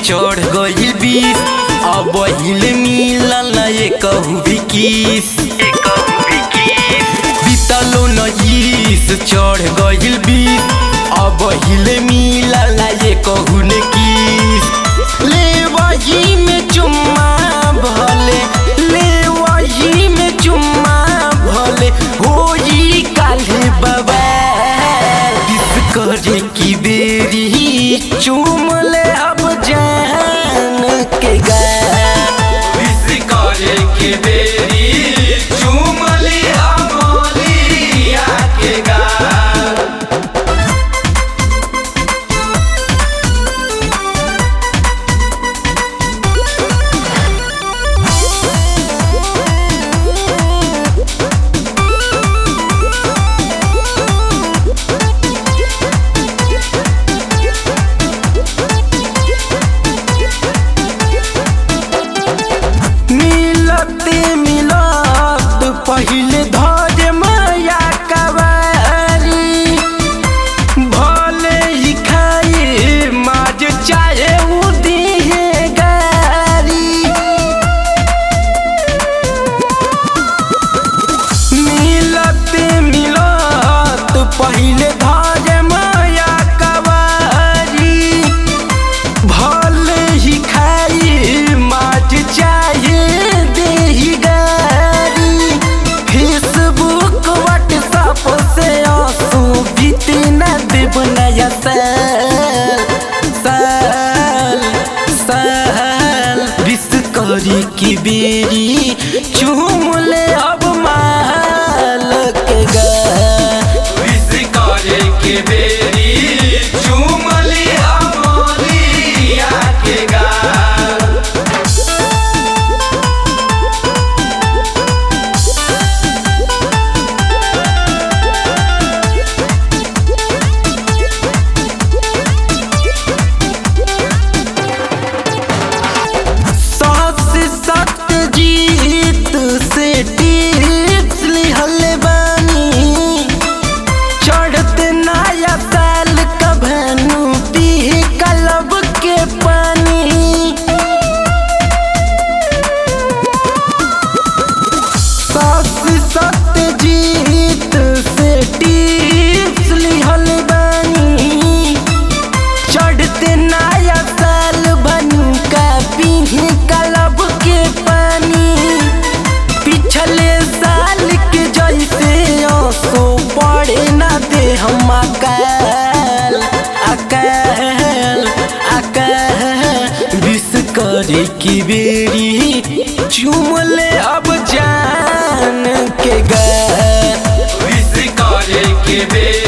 चढ़ गई बीस अब हिले मिलल ये कहू भी किस बीतलो नईस चढ़ गई बीस अब हिले मिलल ये कहू ने किस ले वही में चुम्मा भले ले वही में चुम्मा भले होई काले बाबा किस करे की बेरी चूम ले अब जान के गा विश करे के बेरी चूम लिया मोलिया के गाल मिलते मिलत पहिले धर माया कवारी भले ही खाए माज चाहे उ दिहे गारी मिलते मिलत पहिले धर माया कवारी भले ही खाई माट चाहे देही गारी फेसबुक व्हाट्सएप से आंसू बीते न देव नया साल साल साल विश करी की बेरी चूम ले अब माल के गा विश करे के बेरी चूम लिया मोलिया के गाल सास सत्य जीत से टिप्स लिहल बानी चढ़ते नया साल का भनु पी कलब के पानी सास सत्य जीत से टिप्स लिहल बानी चढ़ते नया साल बनू का पीहे कलब के पानी पिछले साल के जैसे आंसू पड़े ना दे हम अकाल अकाल अकाल विश करे की बेरी चूम ले अब जान के गा विश करे के बेरी